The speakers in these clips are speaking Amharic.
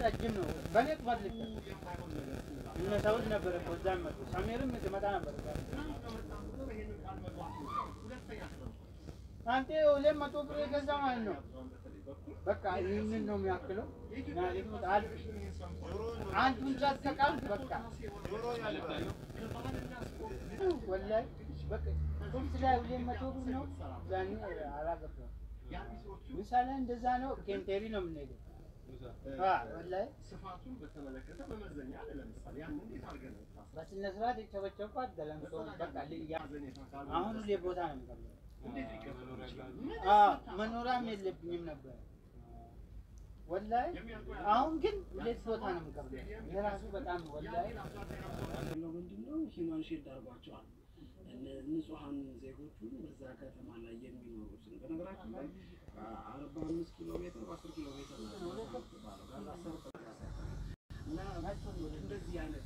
ረጅም ነው። በእኔ ጥፋት ልክ እነ ሰውት ነበር እኮ እዛ መጡ። ሰሜርም ትመጣ ነበር እዛ። አንተ ሁለት መቶ ብር የገዛ ማለት ነው። በቃ ይህንን ነው የሚያክለው። አንዱን ጫት ከቃልክ በቃ ወላሂ በቃ ቁርስ ላይ ሁለት መቶ ብር ነው። ዛኔ አላገባም። ምሳሌ እንደዛ ነው። ኬንቴሪ ነው የምንሄደው። ወላሂ ስፋቱን በተመለከተ መመዘኛ አለ። ለምሳሌ ያን እንዴት አድርገን ነው በስነ ስርዓት የቸበቸብኳት ገለምሶ በቃ ልያ አሁን ሁሌ ቦታ ነው የምቀበለው። እንዴት ሊቀበሉ ይችላል? አዎ መኖሪያም የለብኝም ነበር ወላሂ። አሁን ግን ሁለት ቦታ ነው የምቀበለው። የራሱ በጣም ወላሂ ያለው ምንድነው ሂማን ሼድ አድርጓቸዋል። እነ- ንጹሐን ዜጎቹን በዛ ከተማ ላይ የሚኖሩትን በነገራችን ላይ አርባ አምስት ኪሎ ሜትር በአስር ኪሎ ሜትር ናቸው የሚባለው ጋዛ ሰርጥ እና እንደዚህ አይነት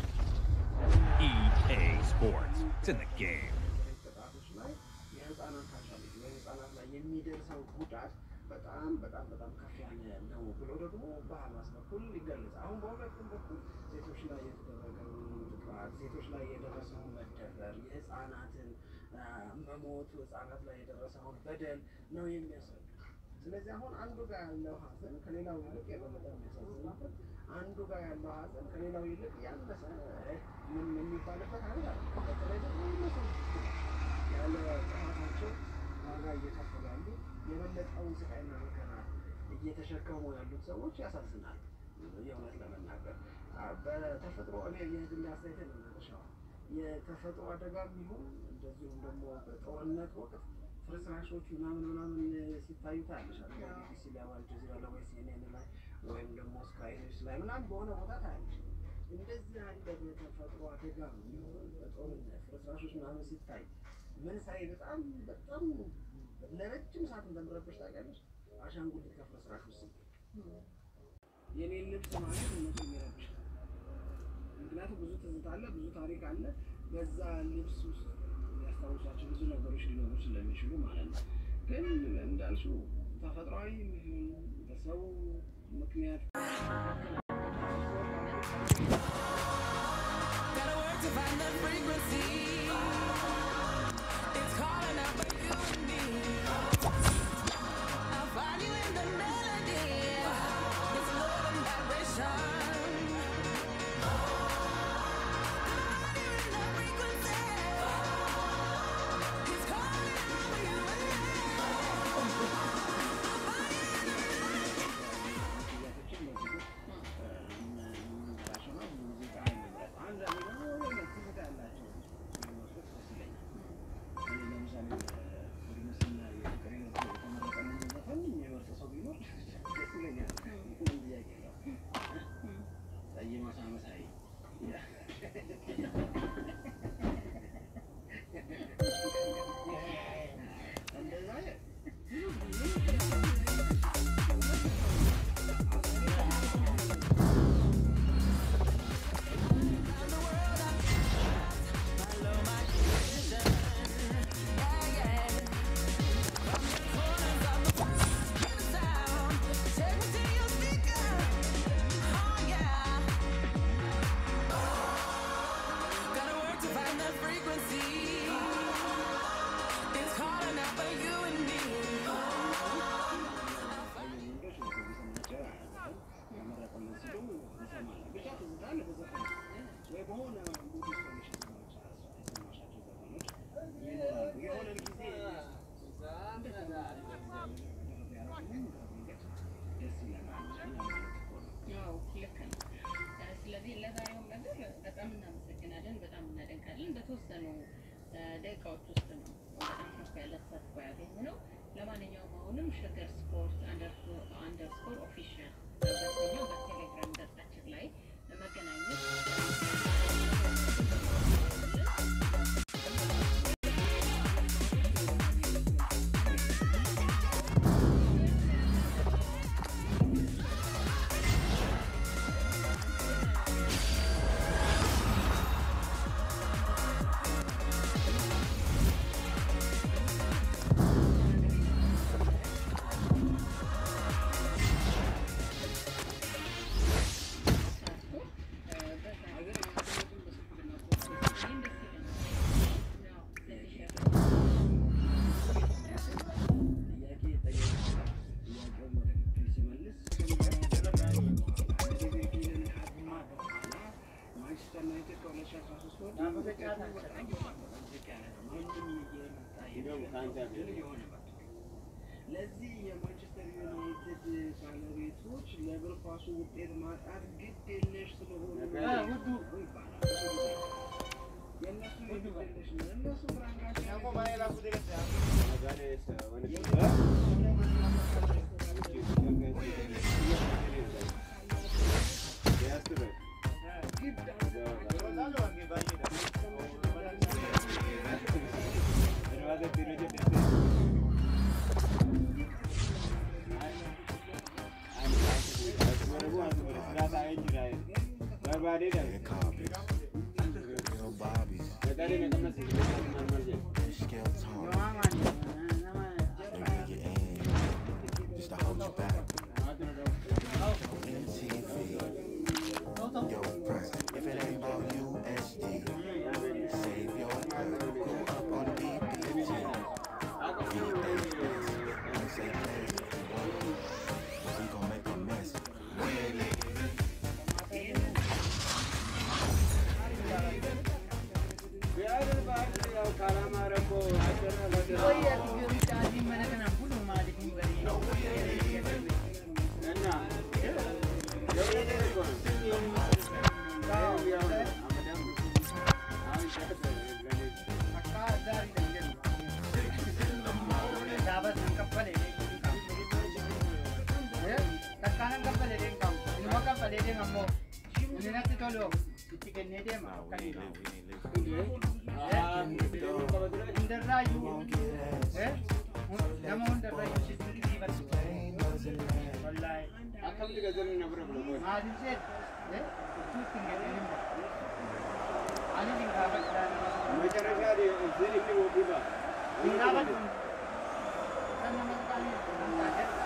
EA Sports. It's in the game. ቅጣቶች ላይ የህፃናት ካቻለች በህፃናት ላይ የሚደርሰው ጉዳት በጣም በጣም በጣም ከፍ ያለ ነው ብሎ ደግሞ በሀማስ በኩል ይገለጻል። አሁን በሁለቱም በኩል ሴቶች ላይ የተደረገው ጥቃት፣ ሴቶች ላይ የደረሰውን መደፈር፣ የህፃናትን አ፣ መሞት፣ ህፃናት ላይ የደረሰውን በደል ነው የሚያስረዱ። ስለዚህ አሁን አንዱ ጋር ያለው ሀዘን ከሌላው ይልቅ የበለጠ የሚያሳዝንበት አንዱ ጋር ያለው ሀዘን ከሌላው ይልቅ ያነሰ እ፣ ምን የሚባልበት አለ። በተለይ ደግሞ እነሱ ያለ ጥፋታቸው ዋጋ እየከፈሉ ያሉ የበለጠውን ስቃይና መከራ እየተሸከሙ ያሉት ሰዎች ያሳዝናል። የእውነት ለመናገር አ፣ በተፈጥሮ እኔ የግል አስተያየት ነው የተፈጥሮ አደጋ ቢሆን እንደዚሁም ደግሞ በጦርነት ወቅት ፍርስራሾች ምናምን ምናምን ሲታዩ ታያለሽ። ቢቢሲ ላይ ወይ አልጀዚራ ላይ ወይ ሲኤንኤን ላይ ወይም ደግሞ ስካይ ኒውስ ላይ ምናምን በሆነ ቦታ ታያለሽ። እንደዚህ ያለ በተፈጥሮ አደጋ ቢሆን በጦርነት ፍርስራሾች ምናምን ሲታይ ምን ሳይ በጣም በጣም ለረጅም ሰዓት እንደምረበሽ ታውቂያለሽ። አሻንጉሊት ከፍርስራሽ ውስጥ የኔን ልብስ ማለት እነሱ የሚረብሽ ምክንያቱም ብዙ ትዝታ አለ፣ ብዙ ታሪክ አለ። በዛ ልብስ ውስጥ የሚያስታውሷቸው ብዙ ነገሮች ሊኖሩ ስለሚችሉ ማለት ነው። ግን እንዳልሽው ተፈጥሯዊ ይሁን በሰው ምክንያት Gotta work to find the frequency. It's calling out for you and me. I'll find you in the melody. It's love and vibration. Find you in the frequency. It's calling out for you and me. ጥያቄዎችን በዚህ የምንላቸው ነው። ሙዚቃ ንብረት አንዳንድ ደግሞ የሆነ ትዝታ ያላቸው የሚመስሉት ደስ ይለኛል። እኔ ለምሳሌ በጉርምስና የፍቅር ሕይወት የተመረጠልኝ ዘፈን የሚመርጥ ሰው ቢኖር ደስ ይለኛል። ምንም ጥያቄ የለውም። ጠይ መሳ መሳይ እንደዛ Take me to your speaker. Oh yeah. Gotta work to find the frequency. It's calling out for you and me. ወንዶች ነው የሚሰማቸው አያውቅም። ያመረጠልን ሲሉ እንሰማለን። ብቻ ትዝታ አለ በዘፈን ወይ በሆነ ሙድ ውስጥ ሆነሽ የሰማቻ- የሰማሻቸው ዘፈኖች ይኖራሉ። የሆነ ጊዜ ደስ ይለናል ማለት እኮ ነው። ያው ልክ ነው። ስለዚህ ለዛሬውም ነገር በጣም እናመሰግናለን፣ በጣም እናደንቃለን። በተወሰኑ እ፣ ደቂቃዎች ውስጥ ነው በጣም ከፍ ያለ ተሳትፎ ያገኘነው። ለማንኛውም አሁንም ሸገር ስፖርት አንደርስኮር ኦፊሻል በተሰኘው በቴሌግራም ገጻችን ላይ መገናኘት ጫት አልሰጠም። ለዚህ የማንቸስተር ዩናይትድ ባለቤቶች ለእግር ኳሱ ውጤት ማጣት ግድ የለሽ ስለሆኑ እ ውዱ የእነሱ የግድ የለሽ ነው። እነሱ ፍራንካቸው ግድ Little Bobbies, Scale Tone, የማማን nama they rig it in just to hold you back. MTV, yo, press. If it ain't about USD, save your breath. Go up on BBG. If you think this, don't say this. We gon' make a mess. itti kennee deema akka hin hundarraayyuu eh, hun- nama hundarraayyuu si dinqisiifatu wallaahi maaliif jedhu eh, utuu ittiin gadhiin hin bahu. ani hin gaafadhaa nama hin gaafadhu kan nama hin taane